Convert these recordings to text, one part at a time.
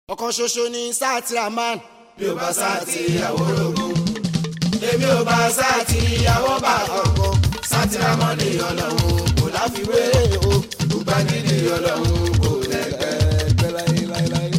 ọ̀kan ṣoṣo ní sátìrámán mi ò bá sáàtì ìyàwó rogún èmi ò bá sáàtì ìyàwó bá ọkàn sátìrámọ́nì ọlọ́run kò láfiwé o gbàgídí ọlọ́run kò lẹ́gbẹ́.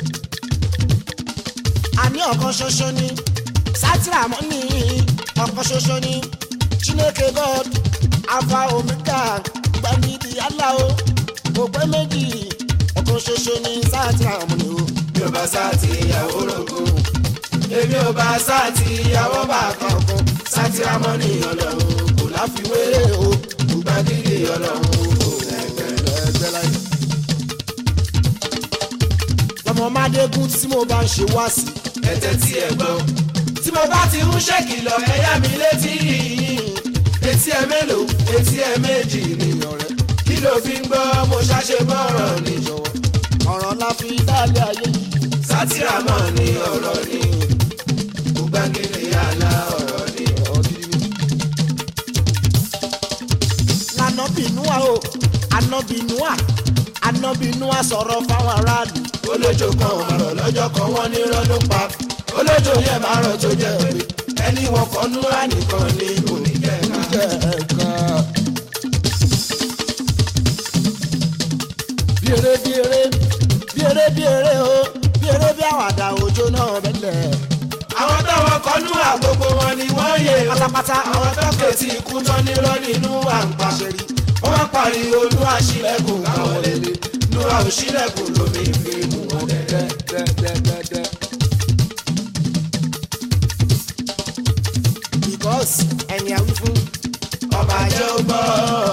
àní ọ̀kan ṣoṣo ní sátìrámán ní ọ̀kan ṣoṣo ní chineke god alpha omega gbàgídí aláwo kò pé méjì ọ̀kan ṣoṣo ní sátìrámán ní o. mi ò bá sáàtì ìyàwó rogún èmi ò bá sáàtì ìyàwó bá kankan sátìrámọ́nì ọlọ́run kò láfiwé o gbàgídí ọlọ́run kò lẹ́gbẹ́. lọmọ mádégún tí mo bá ń ṣe wá sí. ẹ̀tẹ̀ tí ẹ gbọ́ tí mo bá ti ń ṣèkìlọ̀ ẹ̀yà mi létí etí ẹ mélòó etí ẹ méjì ni ọ̀rẹ́ kí ló fi ń gbọ́ mo ṣàṣe bọ́rọ̀ ni jọ̀wọ́ ọ̀rọ̀ la fi dálé ayé sátìrámọ̀ ni ọ̀rọ̀ ni gbàgede àlà ọ̀rọ̀ ni lànàbìnúà o ànàbìnúà ànàbìnúà sọ̀rọ̀ fáwọn aráàlú. olójó kan ọ̀rọ̀ lọ́jọ́ kan wọ́n ní rọ́dún pa olójó yẹn máa rọ̀ tó jẹ́ pé ẹni wọn kọ́ núrà nìkan ni kò ní jẹ́ ká. bí eré bí eré bí eré bí eré o bí eré bí àwàdà òjò náà bẹ́lẹ̀. àwọn táwọn kọ́ núrà gbogbo wọn ni wọ́n yé o. pátápátá àwọn tọ́kẹ̀ tí ikú tán nírọ́ nínú à ń pa. wọ́n wá pariwo olúwa sílẹ̀kùn káwọn lélẹ̀ núra ò sílẹ̀kùn lómi fi mú wọn dẹ́dẹ́. because ẹ̀yìn àwí fún ọba jẹ́ ó gbọ́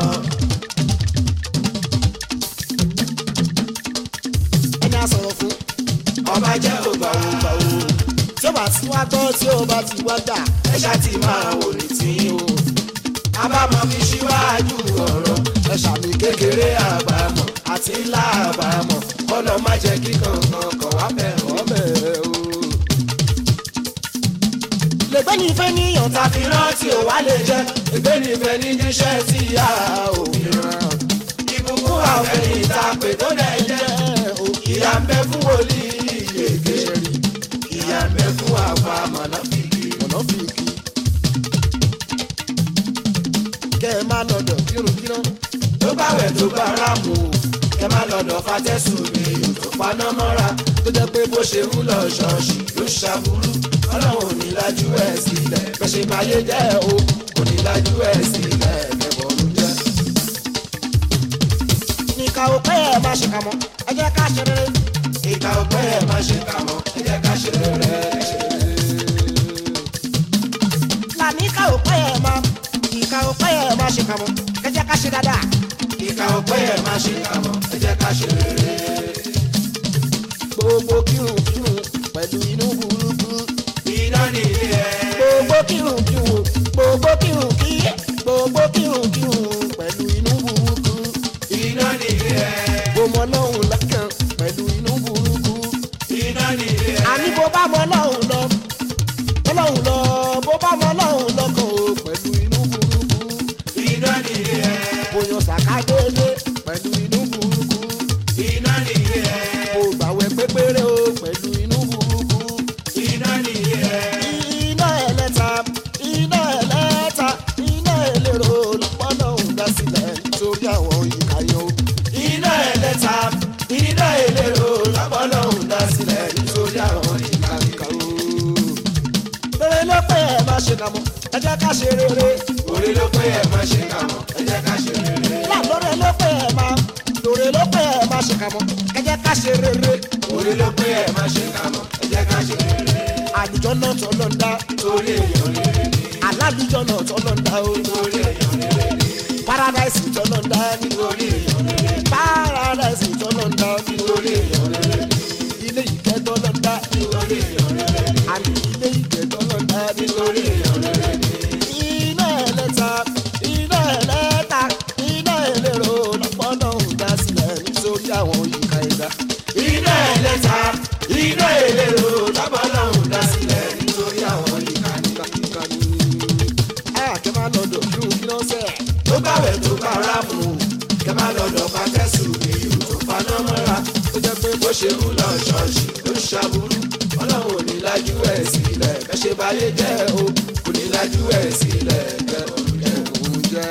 ẹni àsọ̀rọ̀ fún ọba jẹ́ ó gbà ó. tí ó bá ti wá gbọ́ tí ó bá ti wá gbà. ẹ ṣáà ti máa wò ní tí o. abámọ̀ fi ṣíwájú ọ̀rọ̀ ẹ ṣàmì kékeré àbámọ̀ àti ńlá àbámọ̀ kọ́nà má jẹ́ kí kankan kọ̀ wá bẹ̀rù. lẹ́gbẹ́ ní ìfẹ́ níyàn ta tàbí rántí ò wá lè jẹ́ ìgbé nífẹ̀ẹ́ ní jíṣẹ́ tí a ò fi ràn. ìbùkún àfẹ̀yìn ta pé tó dẹ̀ jẹ́ ìyá ń bẹ fún wòlíì yèké ìyá ń bẹ fún àfa mọ̀nàfíkì. ọ̀nà fi kí. kẹ́ ẹ má lọ́dọ̀ kírun-kírun. tó bá wẹ̀ tó bá ráàmù o kẹ má lọ́dọ̀ fatẹ́sùn mi ò tó paná mọ́ra tó jẹ́ pé bó ṣe ń lọ ṣọ́ọ̀ṣì ló ṣàbúrú ọlọ́run ò ní lajú ẹ̀ sílẹ̀ bẹ́ẹ̀ ṣe máa yé jẹ́ o kò ní lajú ẹ̀ sílẹ̀ kẹ́bọ̀ ló jẹ́. nìkan ò pẹ́ ẹ̀ má ṣe kà mọ́ ẹ jẹ́ ká ṣe rere. ìka ọgbẹ́ ẹ̀ má ṣe kà mọ́ ẹ jẹ́ ká ṣe rere. làníkà ò pẹ́ ẹ̀ má ìkà ò pẹ́ ẹ̀ má ṣe kà mọ́ ẹ jẹ́ ká ṣe dáadáa. ìka ọgbẹ́ ẹ̀ má ṣe kà mọ́ ẹ jẹ́ ká ṣe rere. gbogbo kírun-kírun pẹ̀lú inú burúkú. iná nílé ẹ̀. gbogbo kírun-kírun gbogbo kírun-kí gbogbo kírun-kírun pẹ̀lú inú burúkú. iná nílé ẹ̀. gbọmọ lọ́hùn lọ́kàn pẹ̀lú inú burúkú. iná nílé ẹ̀. àní bó bá mọ lọ́hùn lọ lọ́hùn lọ bó bá mọ lọ́hùn lọ́kàn o pẹ̀lú inú burúkú. iná nílé ẹ̀. bóyá sàkádélé pẹ̀lú inú burúkú. iná nílé ẹ̀. mo gbàwẹ̀ pépéré o pẹ̀lú inú burúkú. iná nílé ẹ̀. iná ẹlẹ́ta iná ẹlẹ́ta iná ẹlẹ́rọ lọ́pọ̀lọ́ ń dá sílẹ̀ nítorí àwọn ìkàyọ̀. iná ẹlẹ́ta iná ẹlẹ́rọ lábọ́lọ́hún dá sílẹ̀ nítorí àwọn ìkàkà o. rere ló pé ẹ má ṣe kàmọ́ ẹ jẹ́ ká ṣe rere. orí ló pé ẹ má ṣe kà mọ́ ẹ jẹ́ ká ṣe rere. láàlóore ló pé ẹ má lóore ló pé ẹ má ṣe kàmọ́ ẹ jẹ́ ká ṣe rere. orí ló pé ẹ má ṣe kà mọ́ ẹ jẹ́ ká ṣe rere. àlùjọ náà tọ́ ló ń dá torí èèyàn rere ni alálùjọ náà tọ́ ló ń dá o. torí èèyàn rere ni paradise tọ́ ló ń dá ní. torí èèyàn rere ni paradise tọ́ ló ń dá ní. torí èèyàn rere ni ilé ìkẹ́ tọ́ ló ń dá ní. torí èèyàn rere ni àní ilé ìkẹ́ tọ́ ló ń dá ní. torí èèyàn rere ni. iná ẹlẹ́ta iná ẹlẹ́ta iná ẹlẹ́rọ lọ́pọ̀lọ́ ń dá sílẹ̀ nítorí àwọn ìka ẹ̀dá. iná ẹlẹ́ta iná ẹlẹ́rọ lábọ́lọ́hún dá sílẹ̀ nítorí àwọn ìkànnì. àkẹ́ máa lọ́dọ̀ kí n kí ló ń sẹ̀. tó báwẹ̀ tó bá ráàmù kẹ má lọ́dọ̀ pàtẹ́sù mi ò tó paná mọ́ra. ó jẹ́ pé ṣàbùrú ọlọ́run ò ní lájú ẹ̀ sílẹ̀ bẹ́ẹ̀ ṣe báyé jẹ́ o kò ní lájú ẹ̀ sílẹ̀ bẹ́ẹ̀ òun jẹ́ òun jẹ́.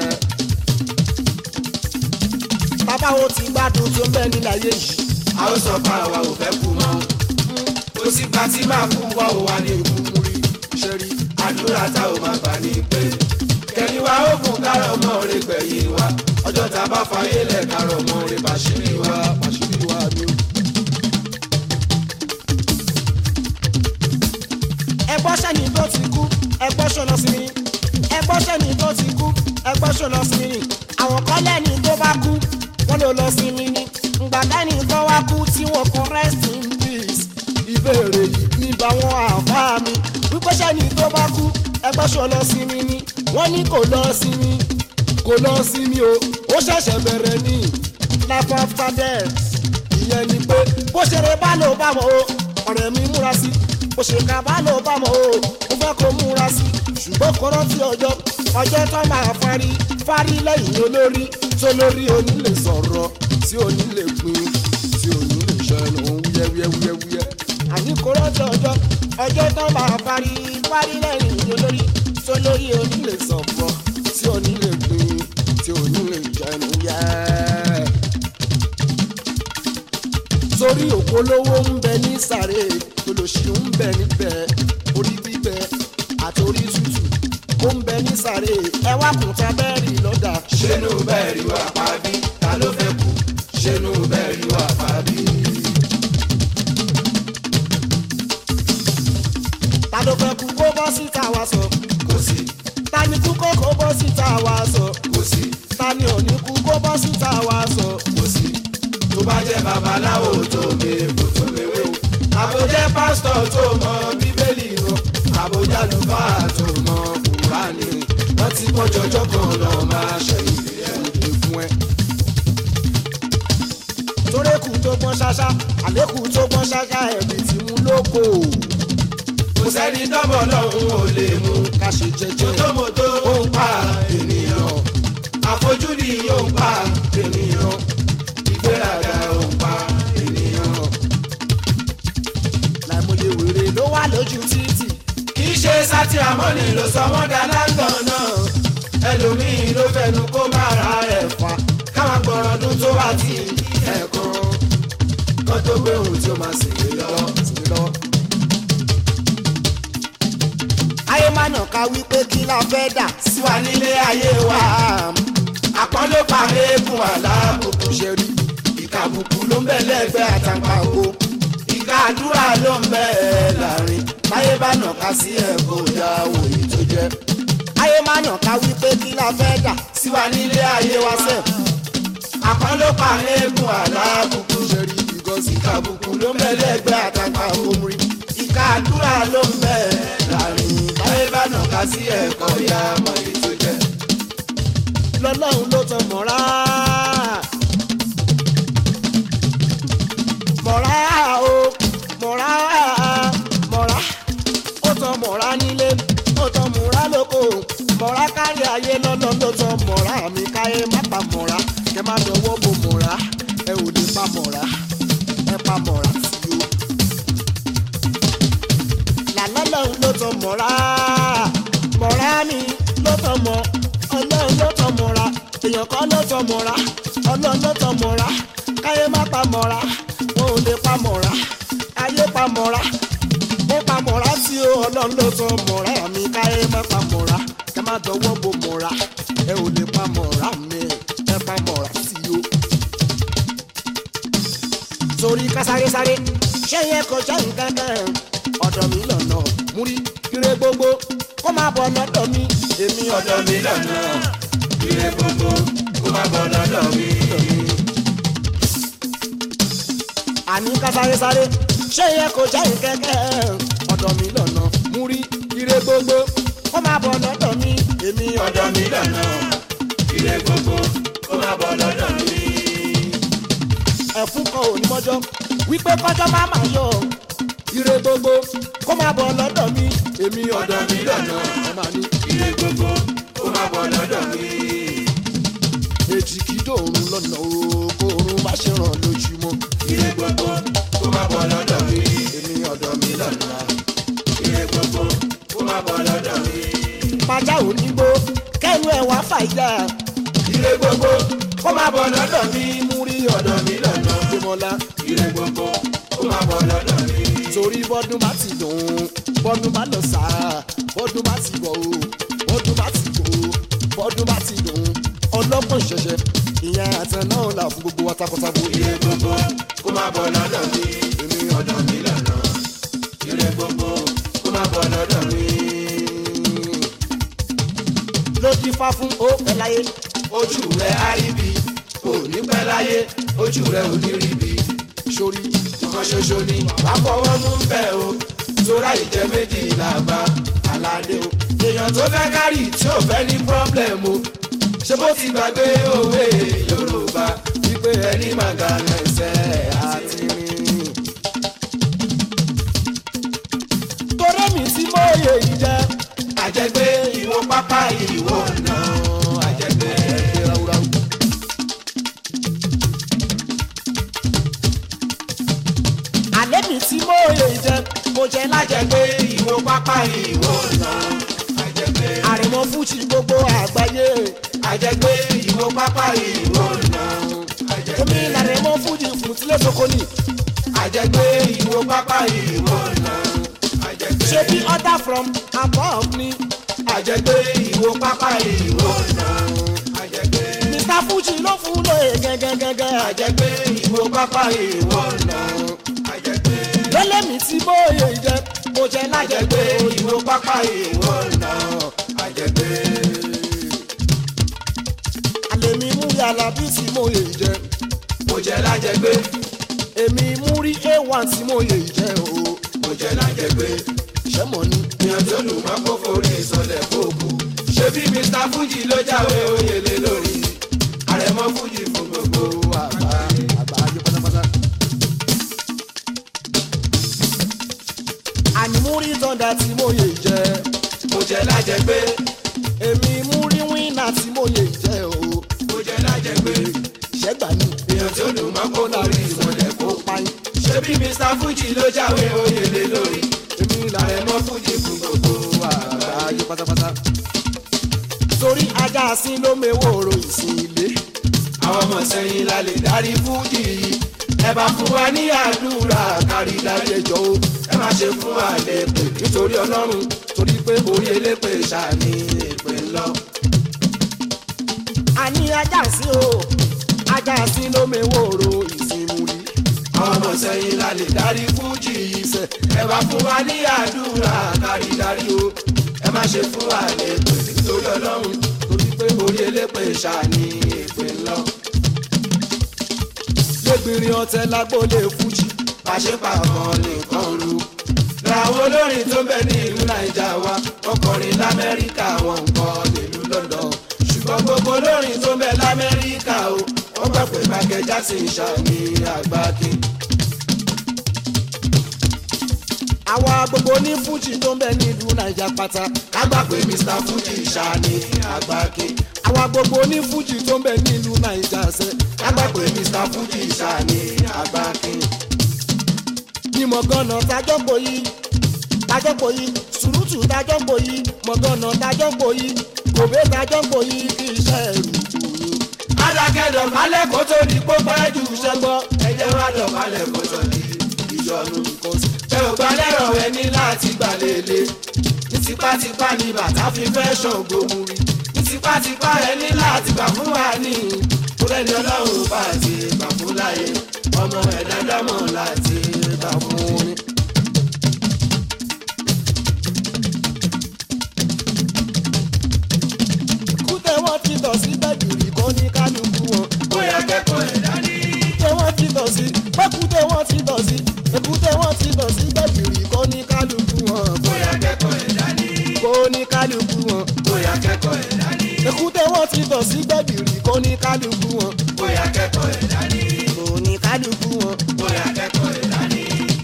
bàbá wo ti gbádùn tó ń bẹ nílẹ̀ ayé yìí. a ó sọ fún àwa ò fẹ́ kú mọ́ kò sí pa tí máa kú wọ́ ò wá ní ikú mú rí ṣe rí àdúrà tá ò máa gbà ní pé kẹ́ni wa ó fún kárọ̀ mọ́ rẹ gbẹ̀yìn wa ọjọ́ tá a bá fayé lẹ̀ kárọ̀ mọ́ rẹ bàṣírí wa bàṣírí wa ni ó. ẹgbọ́n sẹ́ni tó ti kú ẹgbọ́n ṣọlọ sí mi ẹgbọ́n sẹ́ni tó ti kú ẹgbọ́n ṣọlọ sí mi àwọn kan lẹ́ni tó bá kú wọ́n ló lọ sí mi ní ìgbà lẹ́ni tó wá kú tí wọ́n kọ rest in peace ìbéèrè yìí ní báwọn àbá mi wípé sẹ́ni tó bá kú ẹgbọ́n ṣọlọ sí mi ní wọ́n ní kò lọ sí mi kò lọ sí mi o ó ṣẹ̀ṣẹ̀ bẹ̀rẹ̀ ní life after death ìyẹn ni pé bó ṣeré bá lò bá mọ̀ o ọ̀rẹ́ mi múra sí bó ṣe ká bá lò bá mọ̀ o mo fẹ́ kó múra sí ṣùgbọ́n kò rántí ọjọ́ ọjọ́ tó máa fárí fárí lẹ́yìn olórí tó lórí onílé sọ̀rọ̀ tí onílé pin tí onílé ṣẹnu wúyẹ́wúyẹ́wúyẹ́. àní kò rántí ọjọ́ ọjọ́ tó máa fárí fárí lẹ́yìn olórí tó lórí onílé sọ̀rọ̀ tí onílé pin tí onílé ṣẹnu yẹ́ torí òpolówó ń bẹ ní sàré olóṣì ń bẹ níbẹ̀ orí bíbẹ àtòrí tútù ó ń bẹ ní sàré ẹ wá kùn tá bẹ́ẹ̀rì lọ́dà. ṣénú bẹ́ẹ̀ rí wa pa bí ta ló fẹ́ kú ṣénú bẹ́ẹ̀ rí wa pa bí. ta ló fẹ́ kú kó bọ́ síta wá sọ. kò sí ta ni kú kó kó bọ́ síta wá sọ. kò sí ta ni ò ní kú kó bọ́ síta wá sọ. kò sí tó bá jẹ́ babaláwo tó mèbò tó mèwé o àbójẹ́ pásítọ̀ tó mọ bíbélì o àbójá lùfáà tó mọ kùránì wọ́n ti pọ́ jọjọ́ kan lọ máa ṣẹ̀yìn ẹ̀ fún ẹ. torékù tó gbọ́n ṣáṣá àlékù tó gbọ́n ṣáṣá ẹ̀mí tí mú lóko. kò sẹ́ni tọ́bọ̀ lọ́hùn ò lè mú ká ṣe jẹ́jẹ́. mọ́tòmọ́tò ó ń pa ènìyàn àfojúdi ó ń pa ènìyàn ìgbéraga ó ń pa ènìyàn. láìmọye wèrè ló wà lójú títì. kì í ṣe sátìrámọ́nì ló sọ wọ́n dáná gan náà ẹlòmíín ló fẹnu kó má ra ẹ̀ fà káwọn gbọ́rọ̀ ọdún tó wà tí ẹ̀ẹ̀kan kan tó gbé ohun tí ó máa sì lé lọ́wọ́ sì lé lọ́wọ́. ayé má nà ká wípé kí la fẹ́ dà sí wa nílé ayé wa àpọ́nlé pa eégún aláàbùkù ṣe rí ìkàbùkù ló ń bẹ lẹ́gbẹ̀ẹ́ àtàǹpàkò ìka àdúrà ló ń bẹ láàrin táyé bá nà ká sí ẹ̀kọ́ ìyá òye tó jẹ́ ayé má nà ká wípé kí la fẹ́ dà sí wa nílé ayé wa sẹ́ àpọ́nlé pa eégún aláàbùkù ṣe rí ìgọ́sí ìkàbùkù ló ń bẹ lẹ́gbẹ̀ẹ́ àtàǹpàkò ìka àdúrà ló ń bẹ láàrin táyé bá nà ká sí ẹ̀kọ́ ìyá òye tó jẹ́ lọ́lọ́run ló tan mọ́ra. mọ́ra o mọ́ra mọ́ra ó tan mọ́ra nílé ó tan mọ́ra lóko mọ́ra kárí ayé lọ́lọ́ ló tan mọ́ra mi káyé má pa mọ́ra kẹ má dọwọ́ bo mọ́ra ẹ ò lè pa mọ́ra ẹ pa mọ́ra sí o. làlọ́lọ́run ló tan mọ́ra mọ́ra mi ló tan mọ́ ọlọ́run ló tọ́ mọ́ra èèyàn kan ló tọ́ mọ́ra ọlọ́run ló tọ́ mọ́ra káyé má pa mọ́ra wọn ò lè pa mọ́ra ayé pa mọ́ra ó pa mọ́ra tí ó ọlọ́run ló tọ́ mọ́ra mi káyé má pa mọ́ra kẹ má dọwọ́ bo mọ́ra ẹ ò lè pa mọ́ra mi ẹ pa mọ́ra tí ó. torí ká sáré sáré ṣé yẹn kò jẹ́ nǹkan kan ọ̀dọ̀ mi lọ́nà múrí ire gbogbo kó má bọ̀ lọ́dọ̀ mi èmi ọ̀dọ̀ mi lọ́nà ire gbogbo kó má bọ̀ lọ́dọ̀ mi. àní ká sáré sáré ṣé yẹ kó jẹ́ ìkẹ́kẹ́ ọ̀dọ̀ mi lọ́nà mú rí ire gbogbo kó má bọ̀ lọ́dọ̀ mi èmi ọ̀dọ̀ mi lọ́nà ire gbogbo kó má bọ̀ lọ́dọ̀ mi. ẹ̀fún kan ò ní mọ́jọ́ wípé kọ́jọ́ má má yọ ire gbogbo kó má bọ̀ lọ́dọ̀ mi èmi ọ̀dọ̀ mi lọ́nà ẹ máa ní ire gbogbo kó má bọ̀ lọ́dọ̀ mi. èjì kí dòrùn lọ́nà o kó oorun má ṣe ràn lójúmọ́ ire gbogbo kó má bọ̀ lọ́dọ̀ mi. èmi àìjà ire gbogbo kó má bọ̀ lọ́dọ̀ mi múrí ọ̀dọ̀ mi lọ́nà ọ̀dọ́mọlá ire gbogbo kó má bọ̀ lọ́dọ̀ mi. torí bọ́dún bá ti dùn bọ́dún bá lọ sáà bọ́dún bá ti bọ̀ o bọ́dún bá ti bọ̀ o bọ́dún bá ti dùn ọlọ́gbọ̀n ṣẹ̀ṣẹ̀ ìyẹn àtẹ náà là fún gbogbo wa takọtabo ire gbogbo kó má bọ̀ lọ́dọ̀ mi èmi ọ̀dọ̀ mi lọ́nà ire gbogbo kó má bọ̀ lọ́dọ̀ mi. ló ti fa fún ó ẹ láyé ojú rẹ̀ á rí bi kò ní pẹ́ láyé ojú rẹ̀ ò ní rí bi sórí ọkàn ṣoṣo ni wà á fọwọ́ mú bẹ́ẹ̀ o tóra ìjẹ́ méjì làbá aládé o èèyàn tó fẹ́ kárì tí ò fẹ́ ní pọ́blẹ̀m o ṣé bó ti gbàgbé òwe yorùbá wípé ẹni màgà lẹ́sẹ̀ àti rìn. torí mi tí mo yẹ yìí jẹ́ àjẹgbé ìwọ pápá ìwọ náà àjẹgbé ráúráú. àlẹ́ mi tí mo yẹ yìí jẹ́ mo jẹ́ lájẹ́ àjẹgbé ìwọ pápá ìwọ náà àjẹgbé àrẹ̀mọ fújì gbogbo àgbáyé àjẹgbé ìwọ pápá ìwọ náà èmi àjẹgbé làrẹ̀mọ fújì fún tílẹ̀ sokoni àjẹgbé ìwọ pápá ìwọ náà àjẹgbé. ṣe bí order from above ni àjẹgbé ìwò pápá ìwò náà àjẹgbé mr fújì ló fún lóye gẹ́gẹ́gẹ́gẹ́ àjẹgbé ìwò pápá ìwò náà àjẹgbé lọ́lẹ́ mi tí mo yẹ yìí jẹ́ mo jẹ́ lájẹ́ àjẹgbé ìwò pápá ìwò náà àjẹgbé àlẹ́ mi mú yàrá bí tí mo yẹ yìí jẹ́ mo jẹ lájẹgbé èmi mú rí a1 tí mo yẹ yìí jẹ́ o mo jẹ lájẹgbé ṣẹ́mọ̀ ni. ìyàn tó lù mọ́ kó forí ìsọlẹ̀ fòkù ṣé bí mr fuji ló jáwé oyèlé lórí àrẹ̀mọ fuji fún gbogbo àgbà. àgbáyé pátápátá. àní mú rí tọ́ndà tí mo yẹ jẹ́ mo jẹ lájẹgbé èmi mú rí wínà tí mo yẹ jẹ́ o mo jẹ lájẹgbé ṣẹ́gbà ni ìyàn tó lù mọ́ kó forí ìsọlẹ̀ fòkù. ó payín ṣé bí mr fuji ló jáwé oyèlé lórí èmi làrẹ̀ àrẹ̀mọ fuji fún gbogbo àgbà. àgbáyé pátápátá. torí ajá sí ló mewòrò ìsìn ilé àwọn ọmọ sẹ́yìn la lè darí fújì yìí ẹ bá fún wa ní àdúrà kárí dárí ẹjọ́ o ẹ má ṣe fún wa lépè nítorí ọlọ́run torí pé orí elépè ṣàní èpè ńlọ. àní ajá sí o ajá sí ló mewòrò ìsìn múlí. àwọn ọmọ sẹ́yìn la lè darí fújì yìí sẹ́ ẹ bá fún wa ní àdúrà kárí dárí o ẹ má ṣe fún wa lépè nítorí ọlọ́run torí pé orí elépè ṣàní èpè ńlọ. lẹ́gbìnrin ọ̀tẹ̀ lágbólé fújì pàṣípà kan nìkan ru. làwọn olórin tó bẹ ní ìlú naija wa wọn kọrin lamẹ́ríkà wọn ń kọ nílùú london. ṣùgbọ́n gbogbo olórin tó bẹ lamẹ́ríkà o wọ́n gbà pé michael jackson ṣàní àgbákin. àwa gbogbo ní fújì tó ń bẹ nílùú naija pátá ká gbà pé mr fuji ṣàní àgbákin. àwa gbogbo ní fújì tó ń bẹ nílùú naija sẹ ká gbà pé mr fuji ṣàní àgbákin. ní mọ̀gánà tájọ́ pò yí tájọ́ pò yí sùrùtù tájọ́ pò yí mọ̀gánà tájọ́ pò yí gòbé tájọ́ pò yí kí iṣẹ́ ẹ̀rù tù yín. adákẹ́dọ̀ kálẹ̀ kó tó di pópó ẹ̀jú ṣẹ́gbọ́ ẹ̀jẹ̀ wá dọ̀ kálẹ̀ kó tó di ìyọnu. ẹ ò gba lẹ́rọ̀ ẹ ní láti gbà lélẹ̀ ní tipátipá ni bàtà fi fẹ́ ṣàngó mu rí ní tipátipá ẹ ní láti gbà fún wa ní kúrẹ́ni ọlọ́run bá ti gbà fún láyé ọmọ ẹ̀dá dámọ̀ láti gbà fún un. kútẹ́ wọ́n ti tọ̀ sí gbẹ̀gìrì kó ní kálukú wọn. bóyá kẹ́kọ̀ọ́ ẹ̀dá ní. kútẹ́ wọ́n ti tọ̀ sí pẹ́kútẹ́ wọ́n ti tọ̀ sí èkútẹ́ wọ́n ti tọ̀ sí gbẹ̀gìrì kó ní kálukú wọn. bóyá kẹ́kọ̀ọ́ ẹ̀dá ní. kó ní kálukú wọn. bóyá kẹ́kọ̀ọ́ ẹ̀dá ní. èkútẹ́ wọ́n ti tọ̀ sí gbẹ̀gìrì kó ní kálukú wọn. bóyá kẹ́kọ̀ọ́ ẹ̀dá ní. kó ní kálukú wọn. bóyá kẹ́kọ̀ọ́ ẹ̀dá ní.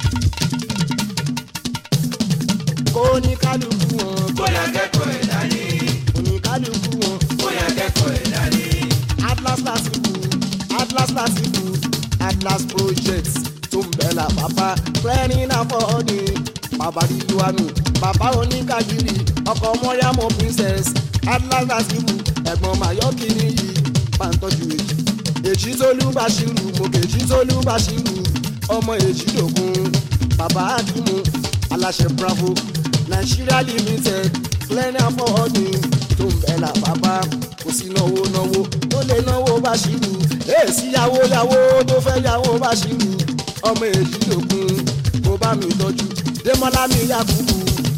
kó ní kálukú wọn. bóyá kẹ́kọ̀ọ́ ẹ̀dá ní. kó ní kálukú wọn. bóyá kẹ́kọ̀ọ́ ẹ̀dá ní. atlas lasibu atlas lasibu atlas project tó ń bẹ̀ la bàbá clearing afọ́ọ̀dì bàbá ríluwanu bàbá oníkàdìrì ọkọ̀ mọ́ríàmọ́ princess atlas lasibu ẹ̀gbọ́n mayọ́kì nìyí bá ń tọ́jú èjì èjì tólú bàṣírù mòkè èjì tólú bàṣírù ọmọ èjì dògún bàbá àdìmú aláṣẹ bravo nigeria limited clean affording tó ń bẹ̀ là bàbá kò sí náwó náwó tó lè náwó bàṣírù èsì yàwó yàwó tó fẹ́ yàwó bàṣírù ọmọ èjì dògún kó bá mi tọ́jú démọ́lá mi yakubu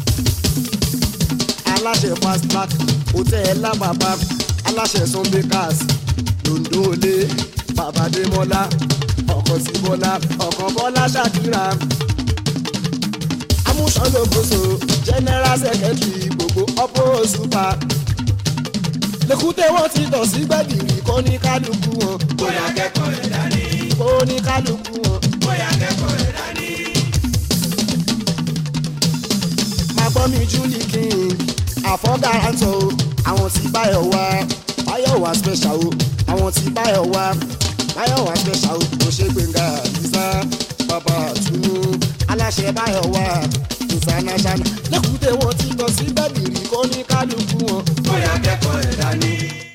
aláṣẹ fast track hotel lábàbà aláṣẹ sunbakers londo olé babadémọlá ọkọ sí bọlá ọkọ bọlá ṣàkírà amúṣọlógoso general secretary gbogbo ọpọ super lèkúté wọn ti tọ̀ sí gbẹ̀gìrì kó ní kálukú wọn bóyá kẹ́kọ̀ọ́ rẹ̀ dání kó ní kálukú wọn. bóyá kẹ́kọ̀ọ́ rẹ̀ dání. máa gbọ́ mi julie king àfọ́gàrántọ̀ o àwọn tí báyọ̀ wá báyọ̀ wá special o àwọn tí báyọ̀ wá báyọ̀ wá special o kò ṣe gbẹ̀ngà àdìsá bàbá àtúnú aláṣẹ báyọ̀ wá international lẹ́kùté wọn ti lọ sí bẹ́ẹ̀lì rí kó ní kálukú wọn. bóyá kẹ́kọ̀ọ́ rẹ̀ dání.